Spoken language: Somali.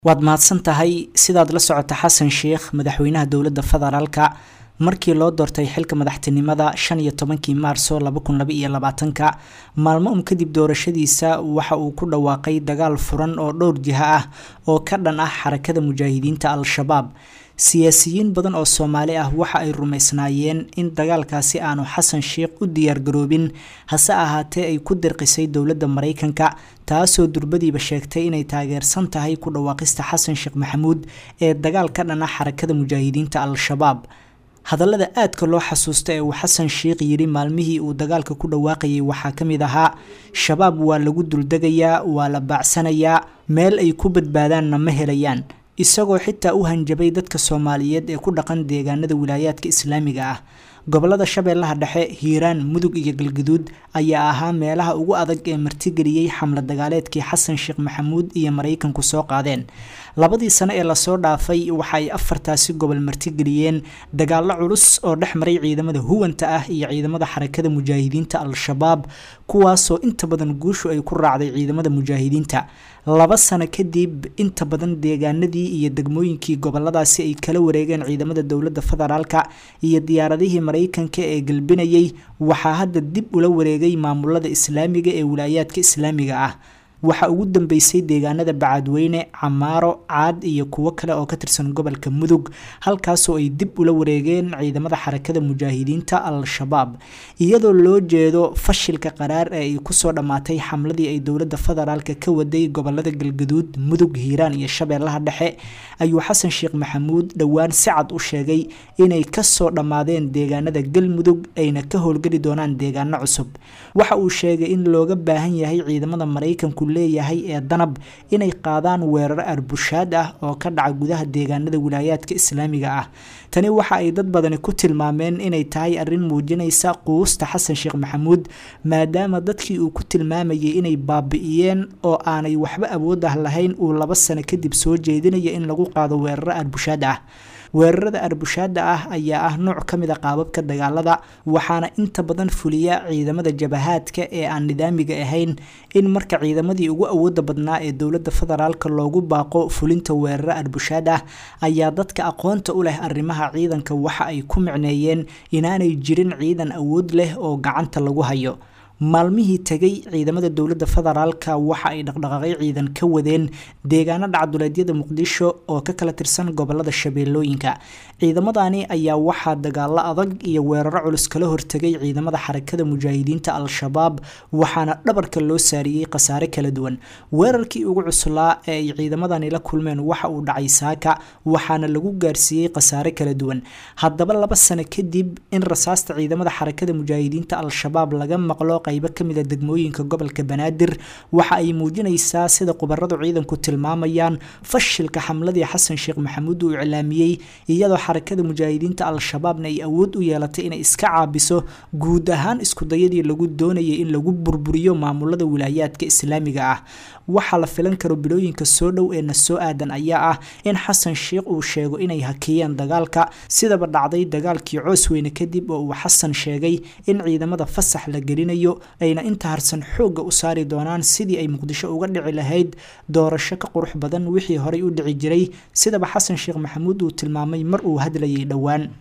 waad mahadsan tahay sidaad la socota xasan sheikh madaxweynaha dowladda federaalka markii loo doortay xilka madaxtinimada shan iyo tobankii maarso laba kun laba iyo labaatanka maalmo un kadib doorashadiisa waxa uu ku dhawaaqay dagaal furan oo dhowr jiha ah oo ka dhan ah xarakada mujaahidiinta al-shabaab siyaasiyiin badan oo soomaali ah waxa ay rumaysnaayeen in dagaalkaasi aanu xasan sheikh u diyaargaroobin hase ahaatee ay ku dirqisay dowladda maraykanka taasoo durbadiiba sheegtay inay taageersan tahay ku dhawaaqista xasan sheekh maxamuud ee dagaal ka dhan ah xarakada mujaahidiinta al-shabaab hadallada aadka loo xasuusta ee uu xasan sheikh yidhi maalmihii uu dagaalka ku dhawaaqayay waxaa ka mid ahaa shabaab waa lagu duldegayaa waa la baacsanayaa meel ay ku badbaadaanna ma helayaan isagoo xitaa u hanjabay dadka soomaaliyeed ee ku dhaqan deegaanada wilaayaadka islaamiga ah gobolada shabeellaha dhexe hiiraan mudug iyo galgaduud ayaa ahaa meelaha ugu adag ee martigeliyey xamla dagaaleedkii xasan sheekh maxamuud iyo maraykanku soo qaadeen labadii sano ee lasoo dhaafay waxa ay afartaasi gobol martigeliyeen dagaallo culus oo dhex maray ciidamada huwanta ah iyo ciidamada xarakada mujaahidiinta al-shabaab kuwaasoo inta badan guushu ay ku raacday ciidamada mujaahidiinta laba sano kadib inta badan deegaanadii iyo degmooyinkii goboladaasi ay kala wareegeen ciidamada dowladda federaalka iyo diyaaradihii maraykanka ee galbinayay waxaa hadda dib ula wareegay maamulada islaamiga ee wilaayaadka islaamiga ah waxaa ugu dambeysay deegaanada bacadweyne camaaro caad iyo kuwo kale oo ka tirsan gobolka mudug halkaasoo ay dib ula wareegeen ciidamada xarakada mujaahidiinta al-shabaab iyadoo loo jeedo fashilka qaraar ee ay kusoo dhammaatay xamladii ay dowladda federaalka ka waday gobolada galgaduud mudug hiiraan iyo shabeellaha dhexe ayuu xasan sheekh maxamuud dhowaan si cad u sheegay inay kasoo dhammaadeen deegaanada galmudug ayna ka howlgeli doonaan deegaano cusub waxa uu sheegay in looga baahan yahay ciidamada maraykanku leeyahay ee danab inay qaadaan weeraro arbushaad ah oo ka dhaca gudaha deegaanada wilaayaadka islaamiga ah tani waxa ay dad badani ku tilmaameen inay tahay arrin muujinaysa quusta xasan sheekh maxamuud maadaama dadkii uu ku tilmaamayay inay baabi'iyeen oo aanay waxba awood ah lahayn uu laba sano kadib soo jeedinaya in lagu qaado weeraro arbushaad ah weerarada arbushaada ah ayaa ah nooc ka mid a qaababka dagaalada waxaana inta badan fuliya ciidamada jabahaadka ee aan nidaamiga ahayn in marka ciidamadii ugu awooda badnaa ee dowladda federaalk loogu baaqo fulinta weeraro arbushaad ah ayaa dadka aqoonta u leh arrimaha ciidanka waxa ay ku micneeyeen inaanay jirin ciidan awood leh oo gacanta lagu hayo maalmihii tegay ciidamada dowladda federaalka waxa ay dhaqdhaqaaqyo ciidan ka wadeen deegaano dhacduleedyada muqdisho oo ka kala tirsan gobolada shabeellooyinka ciidamadani ayaa waxaa dagaalo adag iyo weeraro culus kala hortegay ciidamada xarakada mujaahidiinta al-shabaab waxaana dhabarka loo saariyey khasaare kala duwan weerarkii ugu cuslaa ee ay ciidamadani la kulmeen waxa uu dhacay saaka waxaana lagu gaarsiiyey khasaare kala duwan haddaba laba sano kadib in rasaasta ciidamada xarakada mujaahidiinta al-shabaab laga maqlo qaybo kamid a degmooyinka gobolka banaadir waxa ay muujinaysaa sida khubaradu ciidanku tilmaamayaan fashilka xamladii xasan sheekh maxamuud uu iclaamiyey iyadoo xarakada mujaahidiinta al-shabaabna ay awood u yeelatay inay iska caabiso guud ahaan iskudayadii lagu doonayay in lagu burburiyo maamulada wilaayaadka islaamiga ah waxaa la filan karo bilooyinka soo dhow ee na soo aadan ayaa ah in xasan sheekh uu sheego inay hakiyeen dagaalka sidaba dhacday dagaalkii coosweyne kadib oo uu xasan sheegay in ciidamada fasax la gelinayo ayna inta harsan xoogga u saari doonaan sidii ay muqdisho uga dhici lahayd doorasho ka qurux badan wixii horey u dhici jiray sidaba xasan sheekh maxamuud uu tilmaamay mar uu hadlayay dhowaan